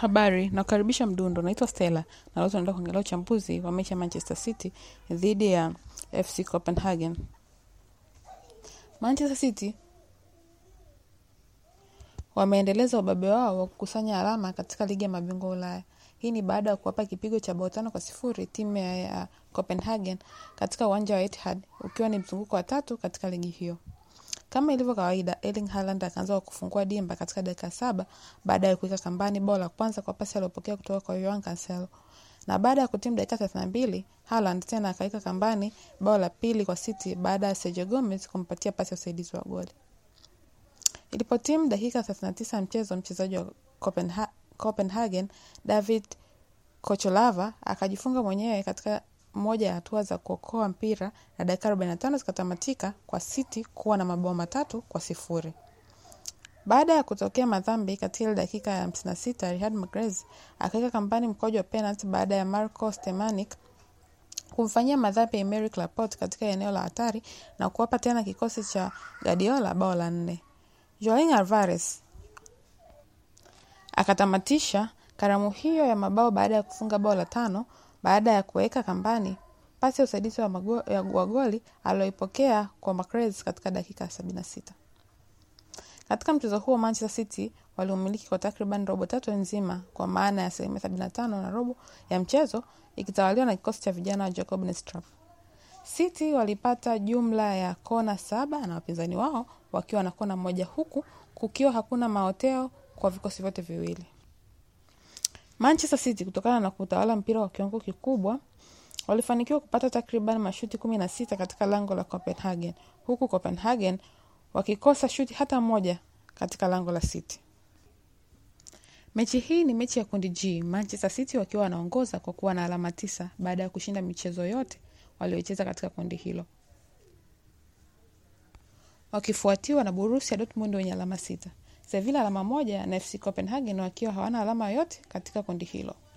Habari, nakukaribisha Mdundo. Naitwa Stella na leo tunaenda kuangalia uchambuzi wa mechi ya Manchester City dhidi ya FC Copenhagen. Manchester City wameendeleza ubabe wao wa kukusanya alama katika ligi ya mabingwa Ulaya. Hii ni baada ya kuwapa kipigo cha bao tano kwa sifuri timu ya, ya Copenhagen katika uwanja wa Etihad, ukiwa ni mzunguko wa tatu katika ligi hiyo. Kama ilivyo kawaida, Erling Haaland akaanza kwa kufungua dimba katika dakika saba baada ya kuweka kambani bao la kwanza kwa pasi aliyopokea kutoka kwa Joao Cancelo. Na baada ya kutimu dakika thelathini na mbili Haaland tena akaweka kambani bao la pili kwa City baada ya Sergio Gomez kumpatia pasi ya usaidizi wa goli. Ilipotimu dakika 39 ya mchezo, mchezaji wa Copenha Copenhagen David Kocholava akajifunga mwenyewe katika moja ya hatua za kuokoa mpira na dakika 45 zikatamatika kwa City kuwa na mabao matatu kwa sifuri. Baada ya kutokea madhambi katika ile dakika ya 56, Riyad Mahrez akaweka kambani mkojo wa penalty baada ya Marco Stemanik kumfanyia madhambi Emerick Laporte katika eneo la hatari na kuwapa tena kikosi cha Guardiola bao la nne. Julian Alvarez akatamatisha karamu hiyo ya mabao baada ya kufunga bao la tano baada ya kuweka kambani pasi ya usaidizi wa, mago, ya, wa goli aliyoipokea kwa Mahrez katika dakika 76. Katika mchezo huo Manchester City waliumiliki kwa takriban robo tatu nzima, kwa maana ya asilimia 75 na robo ya mchezo ikitawaliwa na kikosi cha vijana wa Jacob Nistrat. City walipata jumla ya kona saba na wapinzani wao wakiwa na kona moja, huku kukiwa hakuna maoteo kwa vikosi vyote viwili. Manchester City kutokana na kutawala mpira kwa kiwango kikubwa walifanikiwa kupata takriban mashuti kumi na sita katika lango la Copenhagen, huku Copenhagen wakikosa shuti hata moja katika lango la City. Mechi hii ni mechi ya kundi G, Manchester City wakiwa wanaongoza kwa kuwa na alama tisa baada ya kushinda michezo yote waliocheza katika kundi hilo, wakifuatiwa na Borussia Dortmund wenye alama sita, Sevilla alama moja na FC Copenhagen wakiwa hawana alama yoyote katika kundi hilo.